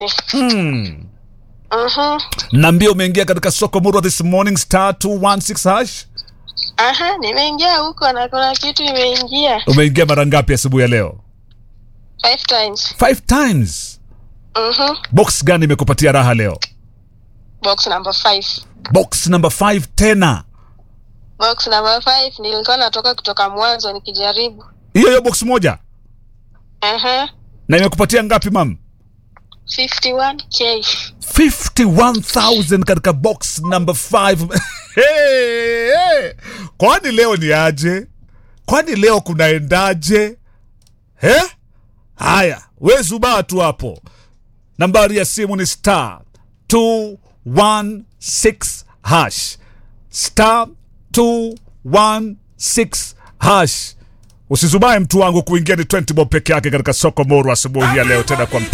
Mm. Mhm. Naambia umeingia katika soko murwa this morning star 216 hash. Aha, nimeingia huko na kuna kitu imeingia Umeingia mara ngapi asubuhi ya leo? five times. Five times. Mhm. Box gani imekupatia raha leo? Box number five. Box number 5 tena. Box number five nilikuwa natoka kutoka mwanzo nikijaribu. Hiyo hiyo box moja. Aha. Na imekupatia ngapi mam? 51k. 51,000 katika box number 5. hey, hey. Kwani leo ni aje? Kwani leo kunaendaje? He? Haya, we zubaa tu hapo. Nambari ya simu ni star 216 hash. Star 216 hash. Usizubae mtu wangu kuingia ni 20 bob peke yake katika soko moru asubuhi ya leo tena kwa